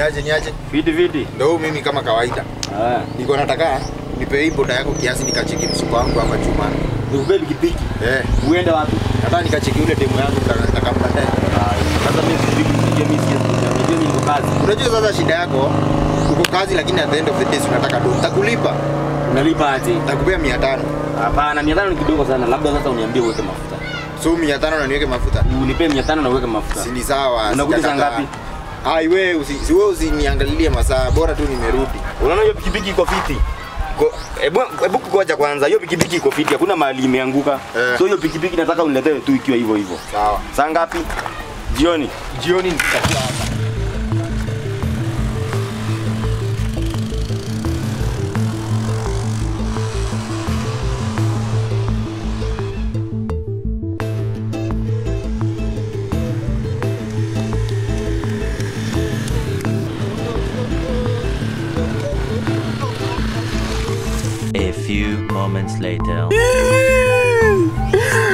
Niaje niaje? Viti viti. Ndio huyu mimi kama kawaida. Ah. Niko nataka nipe hii boda yako kiasi nikacheki msuko wangu hapa chuma. Nikubebe pikipiki. Eh, Uende wapi? nataka nikacheki ule demu yangu nitakampa Sasa mimi sipiki pikipiki mimi si unajua niko kazi. Unajua sasa shida yako uko kazi lakini at the end of the day si unataka do. Nitakulipa. Unalipa aje? Nitakupea 500. Hapana, 500 ni kidogo sana. Labda sasa uniambie uweke mafuta. So 500 na niweke mafuta. Unipe 500 na uweke mafuta. Si ni sawa. Unakuja saa sijakataa. ngapi? Ai wewe usi, si wewe usiniangalilie masaa, bora tu nimerudi. Unaona hiyo pikipiki iko fiti? Ko- Hebu hebu ngoja kwanza. Hiyo pikipiki iko fiti. Hakuna mahali imeanguka. Eh. So hiyo pikipiki nataka uniletee tu ikiwa hivyo hivyo. Sawa. Saa ngapi? Jioni. Jioni nitakuwa hapa. A few moments later.